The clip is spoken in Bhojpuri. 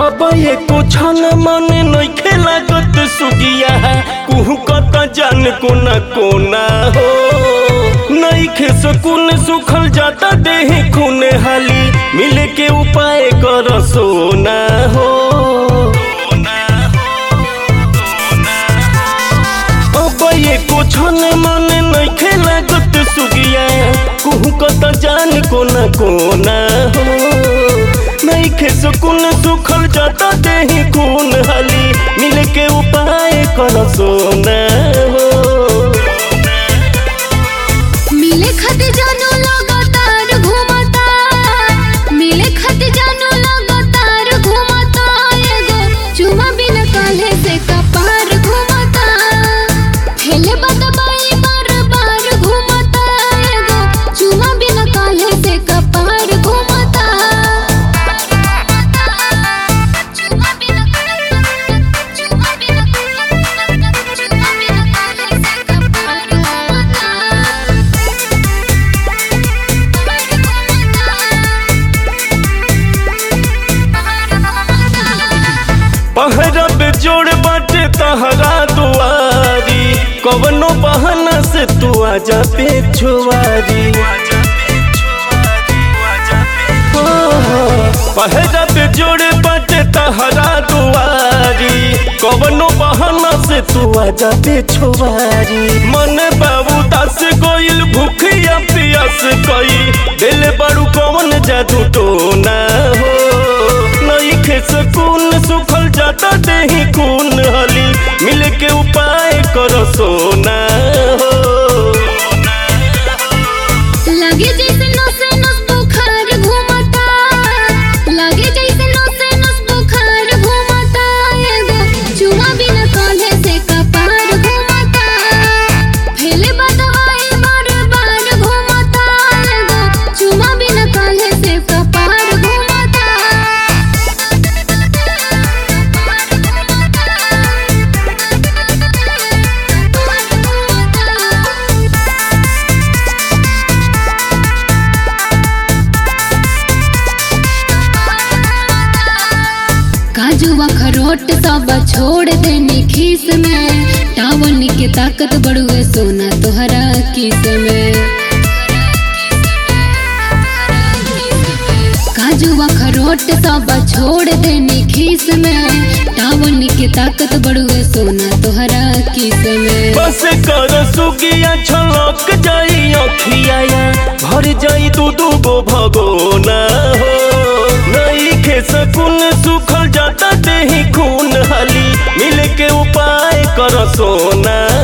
अब एको क्षण मन नइखे लागत सुगिया कुहू कत जान कोना कोना हो नइखे सुकून सुखल जाता देह खून हाली मिले के उपाय कर सोना हो अब एको क्षण मन नइखे लागत सुगिया कुहू कत जान कोना कोना हो नइखे सुकून सुखल जाता देही खून हाली मिल के उपाय कर सोना हो मिले खत जानू लगातार घूमता मिले खत जानू लगातार घूमता एगो चुमा बिन काले से कपार घूमता हेले बदबाई बार बार घूमता एगो चुमा बिन काले से कपार घूमता चुमा बिन चुमा बिन चुमा बिन काले से कपार घूमता पहरब जोड़ बाटे तहरा दुआरी कवनो बहाना से तू आजा पे छुआरी पहरब जोड़ बाटे तहरा दुआरी कवनो बहाना से तू आजा पे छुआरी मन बाबू दस गोइल भूखिया पियास कई दिल बड़ू कवन जादू टोना हो नइखे सुकून सुखल जाता देही खून हली मिल के उपाय कर सोना हो लगे जैसे नस नस बुखार घूमता लगे जैसे नस नस बुखार घूमता एगो चुमा बिन काले से कपार घूमता फैले बदवाई बार बार घूमता एगो चुमा बिन काले से कपार घूमता काजू अखरोट सब छोड़ देनी खीस में टावन के ताकत बढ़ुए सोना तोहरा किस में काजू अखरोट सब छोड़ देनी खीस में टावन के ताकत बढ़ुए सोना तोहरा किस में बस कर सुगिया छलक जाई अखियाया भर जाई दू दू गो भगोना हो नइखे सुकून सुखल जाता देही खून हाली मिल के उपाय कर सोना